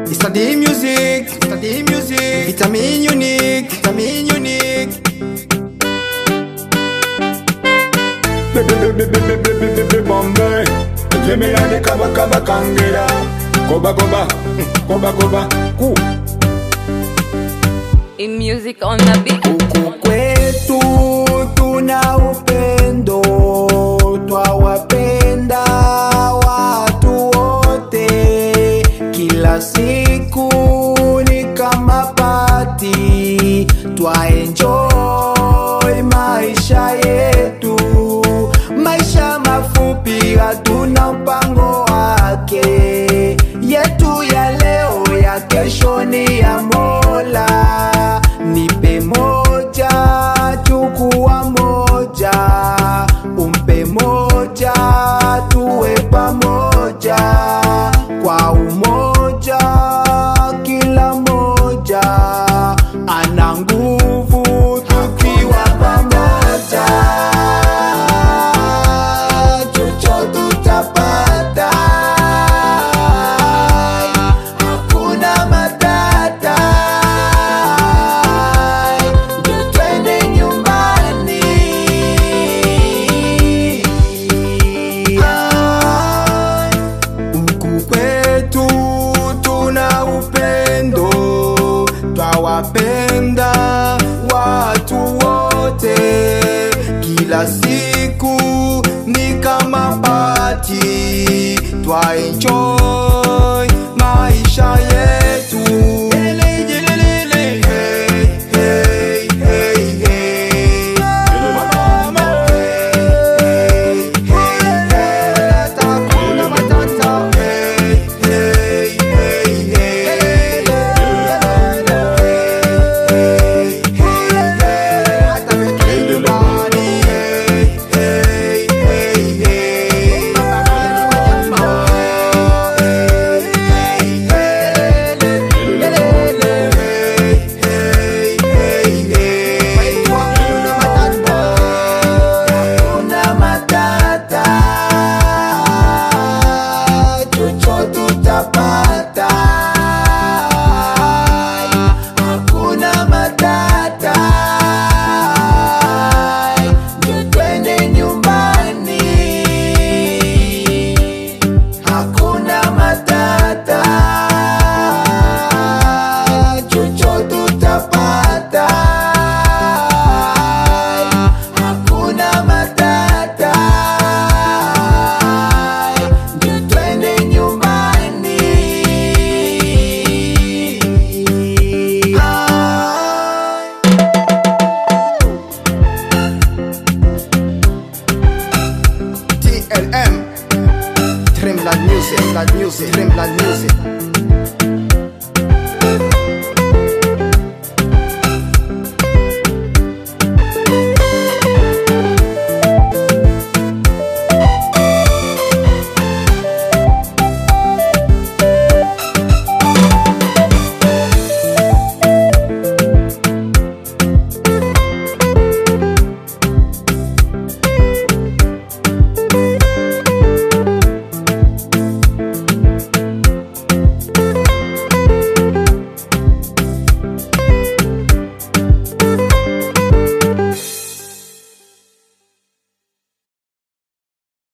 Study music, study music. Vitamin unique, vitamin unique. Bombay, Gemini kaba kaba kangera, goba goba, goba goba, ku. In music on the beat. Huku kwetu tuna upendo, twawapenda watu wote. Kila siku ni kama pati, twaenjoy maisha yetu. Maisha mafupi, hatuna mpango wake. Yetu ya leo, ya kesho ni ya Mola. Nipe moja, chukua moja, umpe moja, tuwe pamoja kwa umoja. Kila moja ana nguvu tukiwa pamoja, chochote tutapata, hakuna matata. Ndio twende nyumbani. Ah, Huku kwetu tuna upendo, twawapenda watu wote. Kila siku ni kama pati, twaenjoy maisha yetu. Jelele, jelele, hey, hey, hey, hey. Mama, hey, hey, hey. Hakuna matata. Hey, hey, hey, hey. Hey, hey, hey. Hata weke nyumbani. Hey, hey, hey, hey. Hakuna matata, chochote tutapata. Hakuna matata, ndio twende nyumbani. Hakuna matata, chochote tutapata. Hakuna matata, ndio twende nyumbani. Ah. TLM Dreamland Music, Dreamland Music, Dreamland Music